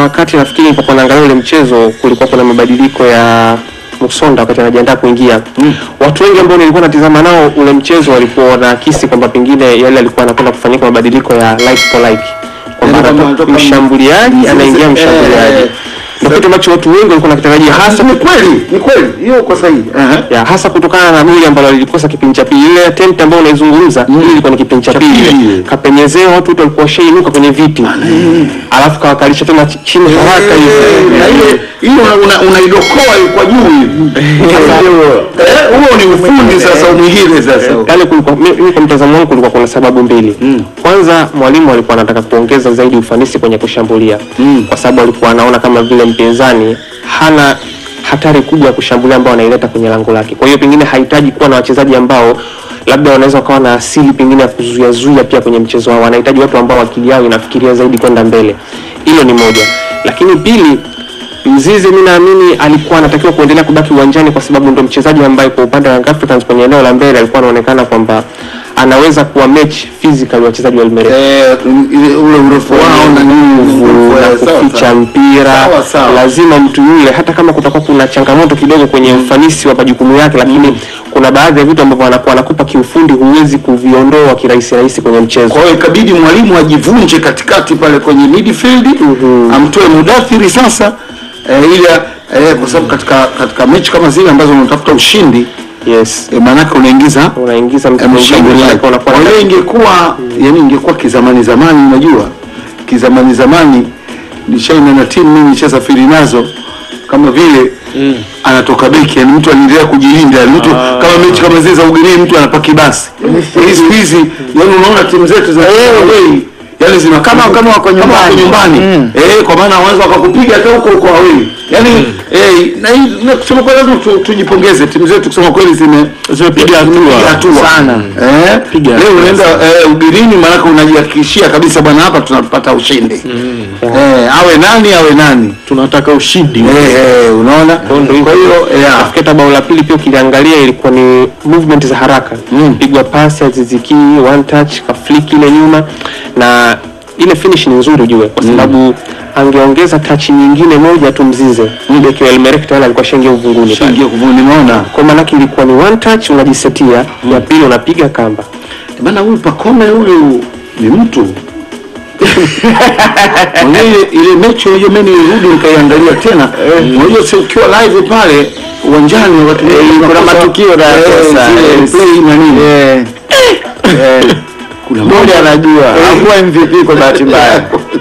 wakati nafikiri nilipokuwa naangalia ule mchezo kulikuwa kuna mabadiliko ya Musonda wakati anajiandaa kuingia. Watu wengi ambao nilikuwa natizama nao ule mchezo walikuwa wanaakisi kwamba pengine yale alikuwa anakwenda kufanyika mabadiliko ya like for like. Kwamba Yaani kwamba anatoka anatoka mshambuliaji mzizi- anaingia eh, mshambuliaji. eh, Ndio kitu ambacho watu wengi walikuwa nakitarajia hasa ni kweli ni kweli hiyo uko sahihi Ehe. ya hasa kutokana na goli ambalo lilikosa kipindi cha pili. Ile attempt ambayo unaizungumza hii ilikuwa ni kipindi cha Cha pili, pili. kapenyezea watu wote walikuwa washainuka kwenye viti, alafu kawakalisha tena ch- chini haraka Eh, hivi na ile hiyo una- unaidokoa kwa juu hivi Sasa- Eh, huo ni ufundi sasa mwingine sasa Yale kulikuwa mi- mimi kwa mtazamo wangu kulikuwa kuna sababu mbili. Kwanza mwalimu alikuwa anataka kuongeza zaidi ufanisi kwenye kushambulia kwa sababu alikuwa anaona kama vile mpinzani hana hatari kubwa ya kushambulia ambao anaileta kwenye lango lake. Kwa hiyo pengine hahitaji kuwa na wachezaji ambao labda wanaweza wakawa na asili pengine ya kuzuia zuia pia kwenye mchezo wao. Wanahitaji watu ambao akili yao inafikiria zaidi kwenda mbele. Hilo ni moja. Lakini pili Mzizi mi naamini alikuwa anatakiwa kuendelea kubaki uwanjani kwa sababu ndo mchezaji ambaye kwa upande wa Young Africans kwenye eneo la mbele alikuwa anaonekana kwamba anaweza kuwa match physical wachezaji wa Elmerek Eh, ile- ule urefu wao na nini nguvu na sawa, kuficha sawa. mpira Sawa, sawa. lazima mtu yule hata kama kutakuwa kuna changamoto kidogo kwenye ufanisi wa majukumu yake lakini kuna baadhi ya vitu ambavyo anakuwa anakupa kiufundi huwezi kuviondoa kirahisi rahisi kwenye mchezo kwa hiyo ikabidi mwalimu ajivunje katikati pale kwenye midfield amtoe mudathiri sasa eh, ili eh, kwa sababu katika katika mechi kama zile ambazo unatafuta ushindi yes eh, maanake unaingiza unaingiza mtu eh, mwingine mshambuliaji maanake unakuwa kwa hiyo ingekuwa yani ingekuwa kizamani zamani unajua kizamani zamani nishaina na timu mimi nishasafiri nazo kama vile anatoka beki yani mtu anaendelea kujilinda yani mtu kama mechi kama zile za ugenini mtu anapaki basi hii siku hizi yani unaona timu zetu za away yani zina kama kama wako nyumbani nyumbani eh kwa maana wanaweza wakakupiga hata huko huko away yani eh na hii na kusema kweli lazima tu- tujipongeze timu zetu kusema kweli zime Zimepiga hatua. hatua Sana. eh Piga leo hatua unaenda eh, ugenini maana unajihakikishia kabisa bwana hapa tunapata ushindi eh awe nani awe nani tunataka ushindi eh eh unaona ndo hivyo. kwa hiyo eh, ah, Nafikiri hata bao la pili pia ukiliangalia ilikuwa ni movement za haraka Mm. pigwa pasi ya Ziziki one touch kafliki ile nyuma na ile finish ni nzuri ujue kwa sababu angeongeza touch nyingine moja tu mzize beki wa Elmerek tayari alikuwa shaingia uvunguni pale. shingia kuvuni nimeona kwa maana yake ilikuwa ni one touch unajisetia ya pili unapiga kamba bana huyu Pakome huyu ni mtu Unajua ile ile mechi hiyo mimi nilirudi nikaiangalia tena unajua si ukiwa live pale uwanjani wakati mwingine kuna unakosa- matukio na eh, kosa, zile yes. play na nini kuna Mmoja moja anajua hakuwa MVP kwa bahati mbaya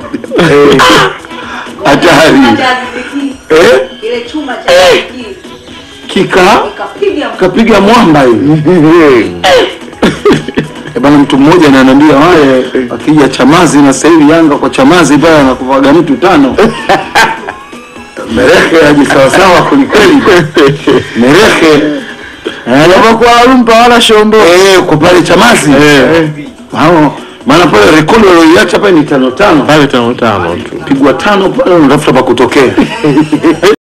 hatari eh Kile chuma cha Ziziki, kika kapiga kapiga mwamba hivi Eh, bana mtu mmoja ananiambia wale akija Chamazi na sasa hivi Yanga kwa Chamazi pale anakuvaga mtu tano Mereke aje sawasawa kwelikweli Mereke kwa rumpa wala shombo eh kwa pale Chamazi hao maana pale rekodi walioiacha pale ni tano tano pale tano tano tu pigwa tano pale unatafuta pa kutokea